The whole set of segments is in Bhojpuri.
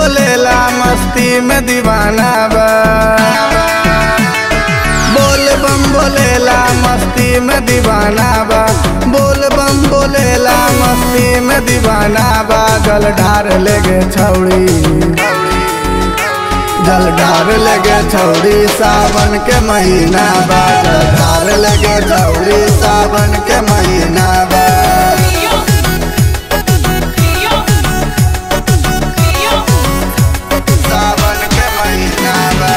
बोलेला मस्ती में दीवाना बा बोल बम बोलेला मस्ती में दीवाना बा बोल बम बोलेला मस्ती में दीवाना बा जल ढार लेगे छौड़ी जल ढार लगे छौड़ी सावन के महीना बा जल ढार लगे छौड़ी सावन के महीना बा सावन के महीना बा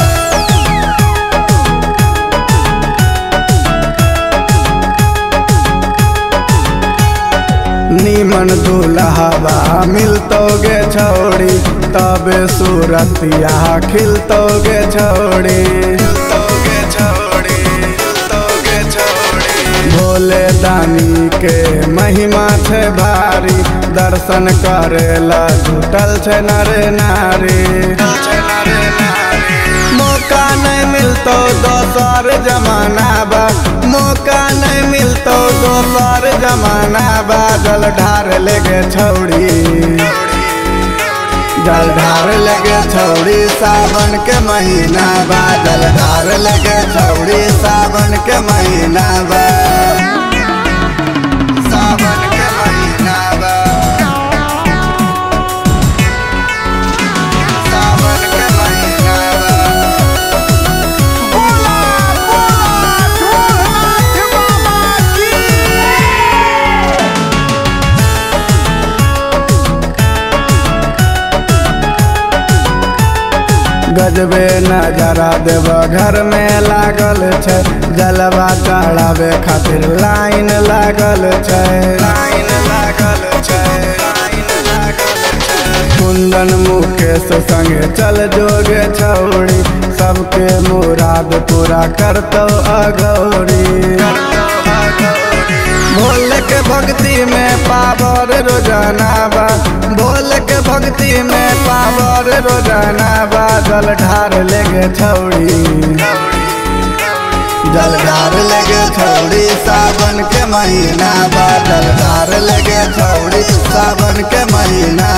नीमन दुल्हबा मिलतोगे छौड़ी तबे सूरतिया खिलतोगे छौड़ी खिलतोगे छौड़ी खिलतोगे छौड़ी भोले दानी के महिमा छै भारी दर्शन करेला जुटल छै नरे नारी मौका नहीं मिलतो दोसर जमाना बा मौका नहीं मिलतो दोसर जमाना बा जल ढार लेगे छौड़ी जल ढार लगे छौड़ी सावन के महीना बा जल ढार लगे छौड़ी सावन के महीना बा सावन के महीना बा सावन के महीना बा बोला बोला ढोलनाथ बाबा की गजबे नजरा देव घर में लागल छै जलवा चढ़ावे खातिर लाइन लागल छै लाइन लागल छै लाइन लागल छै कुंदन मुकेश संगे चल जोगे छौड़ी सबके मुराद पूरा करतौ अगौरी भोले के भक्ति में पावर रोजाना बा भोले के भक्ति में पावर रोजाना बा जल ढार लेगे छौड़ी जल ढार लेगे छौड़ी सावन के महीना बा जल ढार लेगे छौड़ी सावन के महीना